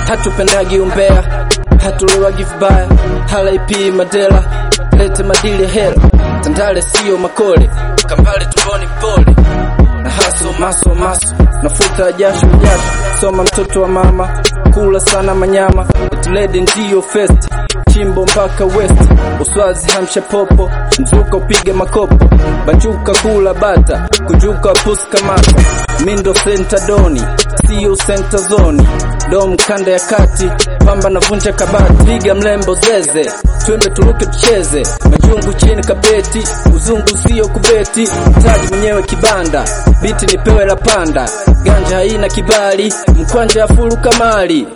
hatupendagi umbea, hatulewagi vibaya, halaipi madela, lete madili ya hela, tandale siyo makole, kambale tumboni mpole na haso maso maso, nafuta jasho jasho, soma mtoto wa mama, kula sana manyama, itilede ndiyo fest chimbo mpaka west, uswazi hamsha popo, mzuka upige makopo, banjuka kula bata, kujuka pusi kamata, mindo senta doni, siyo senta zoni, dom kanda ya kati, pamba na vunja kabati, piga mlembo zeze, twende turuke tucheze, majungu chini kapeti, uzungu siyo kubeti, taji mwenyewe kibanda, biti nipewe la panda, ganja haina kibali, mkwanja ya furu kamali.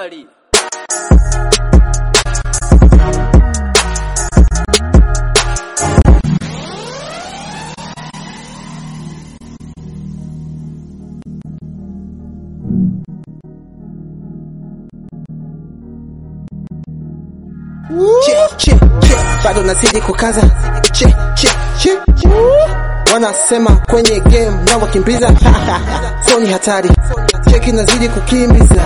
che, che, che, bado nazidi kukaza che, che, che. Wanasema kwenye game na wakimbiza so ni hatari, cheki nazidi kukimbiza,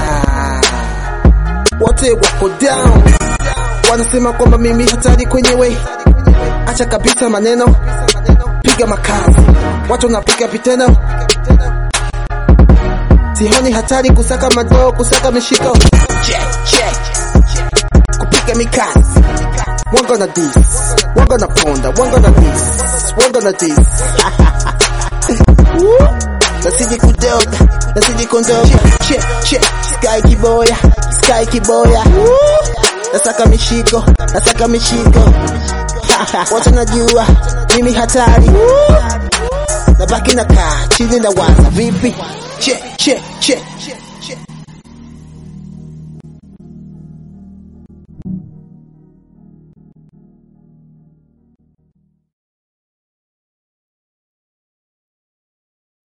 wote wako down, wanasema kwamba mimi hatari kwenye way, acha kabisa maneno, piga makazi, watu wanapiga vitendo, sihoni hatari kusaka madoo, kusaka mishiko che, che kupiga mikasi One gonna this, one gonna ponda, one gonna this, one gonna this. Woo! Nasiji kudoga, nasiji kondoga. Che, che, sky kiboya, sky kiboya. Woo! Nasaka mishiko, nasaka mishiko. Watu najua, mimi hatari. Woo! Nabaki nakaa chini na waza vipi? Che, che, che.